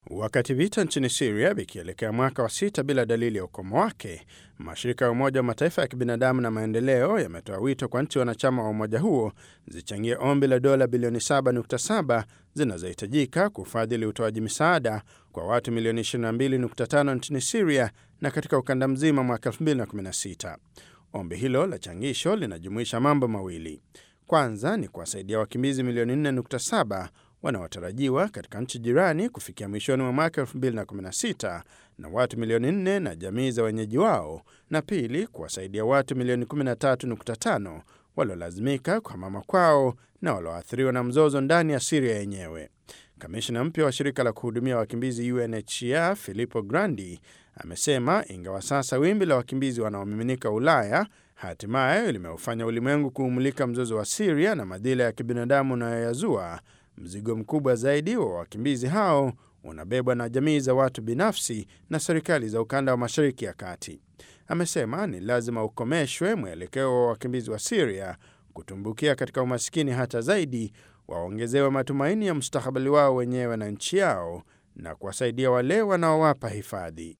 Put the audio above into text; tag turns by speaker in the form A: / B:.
A: Wakati vita nchini Siria vikielekea mwaka wa sita bila dalili ya ukomo wake, mashirika ya Umoja wa Mataifa ya kibinadamu na maendeleo yametoa wito kwa nchi wanachama wa umoja huo zichangie ombi la dola bilioni 7.7 zinazohitajika kufadhili utoaji misaada kwa watu milioni 22.5 nchini Siria na katika ukanda mzima mwaka 2016. Ombi hilo la changisho linajumuisha mambo mawili. Kwanza ni kuwasaidia wakimbizi milioni 4.7 wanaotarajiwa katika nchi jirani kufikia mwishoni mwa mwaka 2016 na watu milioni 4 na jamii za wenyeji wao, na pili kuwasaidia watu milioni 13.5 waliolazimika kuhamama kwao na walioathiriwa na mzozo ndani ya Siria yenyewe. Kamishna mpya wa shirika la kuhudumia wakimbizi UNHCR Filippo Grandi amesema ingawa sasa wimbi la wakimbizi wanaomiminika Ulaya hatimaye limeufanya ulimwengu kuumulika mzozo wa Siria na madhila ya kibinadamu unayoyazua, mzigo mkubwa zaidi wa wakimbizi hao unabebwa na jamii za watu binafsi na serikali za ukanda wa Mashariki ya Kati. Amesema ni lazima ukomeshwe mwelekeo wa wakimbizi wa Siria kutumbukia katika umasikini hata zaidi, waongezewe matumaini ya mustakabali wao wenyewe na nchi yao na kuwasaidia wale wanaowapa hifadhi.